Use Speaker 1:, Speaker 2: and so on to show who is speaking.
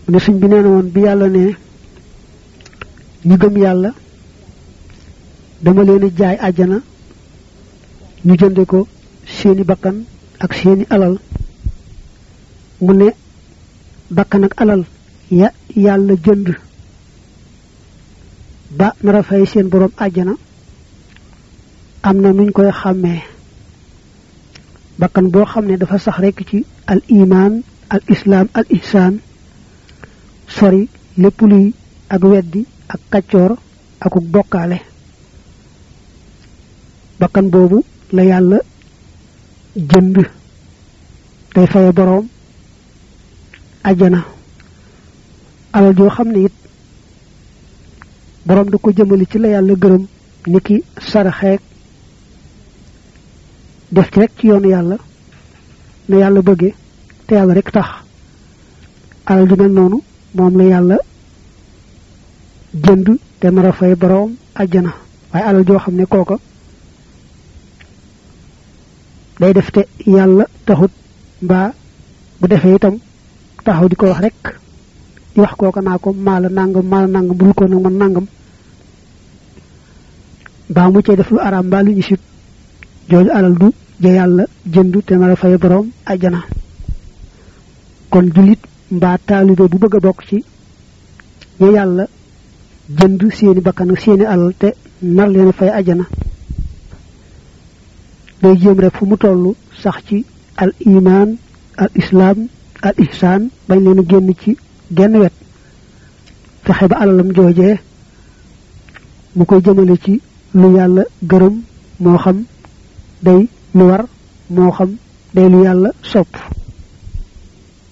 Speaker 1: ne suñ bi nee na woon bi yàlla ne ñu gëm yàlla dama leen jaay àjjana ñu jënde ko seeni bakkan ak seeni alal mu ne bakkan ak alal ya yàlla jënd ba nara fay seen borom àjjana am na nuñ koy xàmmee bakkan boo xam ne dafa sax rekk ci al iman al islaam al ihsaan sori lépp luy ak weddi ak kaccoor akuk bokkaale bakkan boobu la yàlla jënd day faye boroom ajjana alal joo xam ne it boroom da ko jëmali ci la yàlla gërëm niki saraxeek def ci rek ci yoonu yàlla na yàlla bëgge te yàlla rek tax alal ju mel noonu moom la yàlla jënd te nar a fay boroom ajjana waaye alal joo xam ne kooka day def te yàlla taxut mbaa bu defee itam taxaw di ko wax rek di wax kooka naa ko maala nangam maala nangam bul ko nag man nangam mbaa mu cee def lu araam mbaa lu ñu sib jooju alal du ja yàlla jënd te nar a fay boroom ajjana kon jullit mbaa taalibe bu bëgg a bokk ci ña yàlla jënd seeni bakkan ak seeni alal te nar leen a fay ajjana day jéem rek fu mu toll sax ci al iman al islam al ihsaan bañ leen a génn ci genn wet fexe ba alalam joojee mu koy jëmale ci lu yàlla gërëm moo xam day lu war moo xam day lu yàlla sopp